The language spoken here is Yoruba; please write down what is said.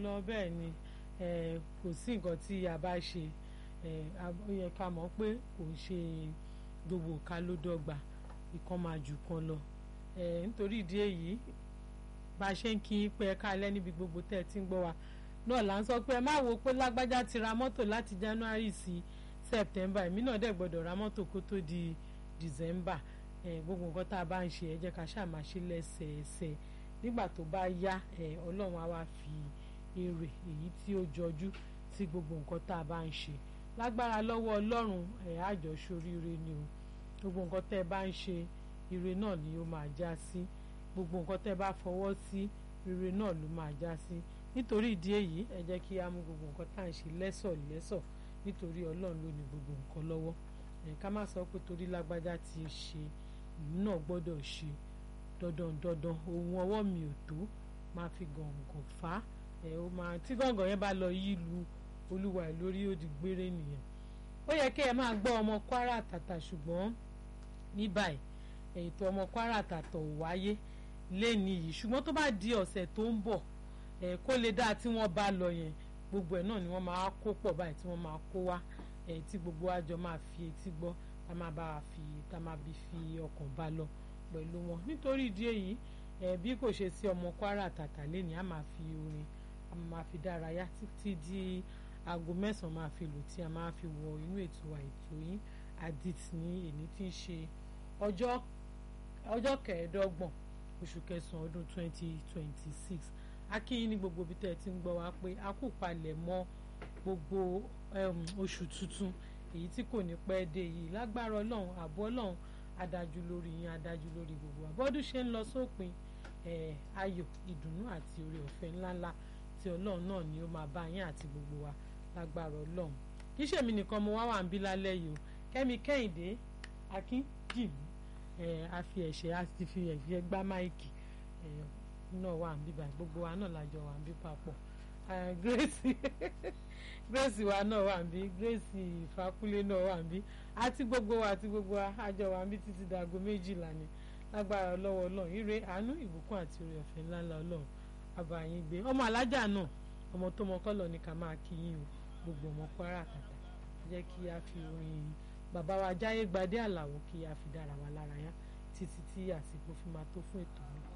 lọ bẹ́ẹ̀ ni kò sí nǹkan tí a bá ṣe ó yẹ ká mọ̀ pé kò ń ṣe gbogbo ká ló dọ́gba ìkan máa jù kan lọ nítorí ìdí èyí bá a ṣe ń kí pé ẹ káalẹ́ níbi gbogbo tẹ́ ẹ ti ń gbọ́ wa náà là ń sọ pé ẹ má wo pé lágbájá ti ra mọ́tò láti January sí September èmi náà dẹ̀ gbọ́dọ̀ ra mọ́tò kó tó di December gbogbo nǹkan tá a bá ń ṣe ẹ jẹ́ ká ṣáà máa ṣe lẹ́sẹẹsẹ nígbà tó bá yá Ọlọ́run á wá fi èrè èyí tí ó jọjú sí gbogbo nǹkan tá a bá ń ṣe lágbára lọ́wọ́ Ọlọ́run ẹ̀ àjọṣoríire ni o gbogbo nǹkan tẹ́ ẹ bá ń ṣe ire náà ni ó máa já sí gbogbo nǹkan tẹ́ ẹ bá fọwọ́ sí ire náà ló máa já sí nítorí ìdí èyí ẹ jẹ́ kí á mú gbogbo nǹkan tá à ń ṣe lẹ́sọ̀ lẹ́sọ̀ nítorí Ọlọ́run ló ní gbogbo nǹkan lọ́wọ́ ẹ̀ ká má sọ pé torí lágbájá ti ṣe ìlú náà gbọ́dọ̀ ṣe dandan dandan ohun ọwọ́ mi ò tó máa fi gàngàn fà á ẹ̀ ó máa tí gàngàn yẹn bá lọ yí lu olúwa ẹ̀ lórí ó di gbére nìyẹn ó yẹ kí ẹ máa gbọ́ ọmọ Kwara Àtàtà ṣùgbọ́n ní báyìí ètò ọmọ Kwara Àtàtà ò wáyé lẹ́ni yìí ṣùgbọ́n tó bá di ọ̀sẹ̀ tó ń bọ̀ ẹ̀ kó lè dáa tí wọ́n bá lọ yẹn gbogbo ẹ̀ náà ni wọ́n máa kó pọ̀ báyìí tí wọ́n máa kó wá ẹ̀ tí gbogbo àjọ máa fi etí gbọ́ tá máa bá fi tá máa bí fi ọkàn bá lọ pẹ̀lú wọn nítorí ìdí èyí ẹ̀ bí kò ṣe sí ọmọ Kwara Àtàtà lẹ́ni a máa fi orin a máa fi dárayá títí di aago mẹ́sàn-án máa fi lù tí a máa fi wọ inú ètò àìtó yín adit ní èní tí ń ṣe ọjọ́ ọjọ́ kẹẹ̀ẹ́dọ́gbọ̀n oṣù kẹsàn-án ọdún twenty twenty six akínyìn ní gbogbo ibi tẹ́ ẹ ti ń gbọ́ wá pé a kò palẹ̀ mọ́ gbogbo oṣù tuntun èyí tí kò ní pẹ́ dé yìí lágbára ọlọ́run àbọ̀ ọlọ́run adájú lórí yín adájú lórí gbogbo àbọ̀dún ṣe ń lọ sópin ayọ̀ ìdùnnú àti oore ọ̀fẹ́ ńláńlá tí ọlọ́run náà ni ó máa bá yín àti gbogbo wa lágbára ọlọ́run kì í ṣèmi nìkan mo wá wà ń bí lálẹ́ yìí o kẹ́mi kẹ́hìndé akínjìmí a fi ẹ̀ṣẹ̀ a ti fi ẹ̀ṣẹ̀ gbá máìkì náà wà ń bí báyìí gbogbo wa náà lájọ wà ń bí papọ̀ grace grace wa náà wà ń bí grace ìfakúlé náà wà ń bí àti gbogbo wa àti gbogbo wa àjọ wà ń bí títí dàgbo méjìlá ni lágbára lọ́wọ́ ọlọ́run ire àánú ìbùkún àti oore ọ̀fẹ́ ńláńlá ọlọ́run àbàyìn gbé ọmọ alájà náà ọmọ tó mọ kọ́lọ̀ ní ká máa kí yín o gbogbo ọmọ Kwara Àtàtà jẹ́ kí a fi orin bàbá wa jáyé gbadé àlàó kí a fi dára wa lára yá títí tí àsìkò fi máa tó fún ètò mi.